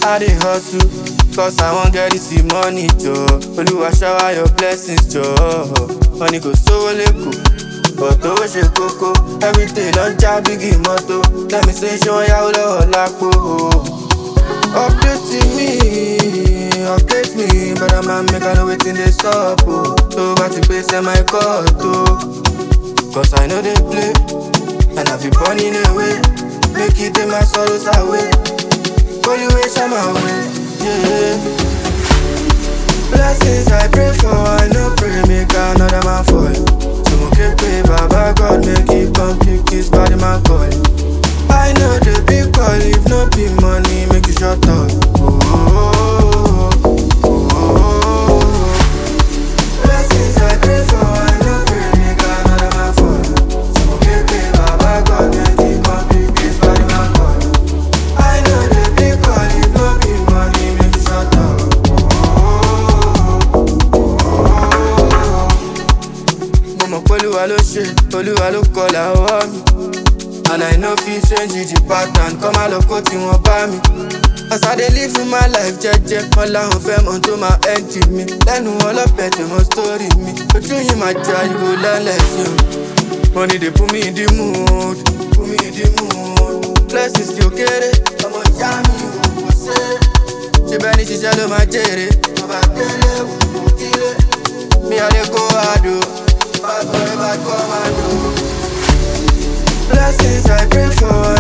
I dey hustle, cause I wan get this money, jọ. Olúwa shower your blessings, jọ. Money kò sówó lẹ́kọ̀ọ́, but owó ṣe kókó. Everyday lọ ń já bígì mọ́tò. Lẹ́mi ṣe ṣé wọ́n yáwó lọ́wọ́ lápò. Update me, update me, brother man make I know wetin dey sup o. Tó bá ti pè sẹ́ my court o. Cause I know they play, and I be burning away. Make it take my sorrows away. Holy way, shine my way, yeah. Blessings I pray for, I no pray, make another man fall. So okay, pray, Baba God, make it come pick this body man call. I know the big call, if no be money, make you shut up. Oh, oh, oh, oh, oh. Blessings I pray for, I no pray, make another man fall. So okay, pray, Baba God, make it come pick this body man call. I know the big call, if no be money, make you shut up. mo mọ̀ pé olúwa ló ṣe olúwa ló kọlà ọwọ́ mi and i no fit change the pattern kọ́ máa lọ kó tí wọ́n bá mi. as i dey live my life jẹ́jẹ́ wọn làwọn fẹ́ mọ tó máa end mi lẹ́nu ọlọ́pẹ tó mọ story mi ojú yìí máa jẹ ariwo lálẹ́ sí o. money dey put me in the mood put me in the mood blessings tí ó kéré ọmọ ìyá mi ò kò ṣe é ṣe bẹ́ẹ̀ ni ṣiṣẹ́ ló máa jèrè bàbá délé wò ó kílé. Me I dey go hard o, bad boy bad commando. Blessings I pray for,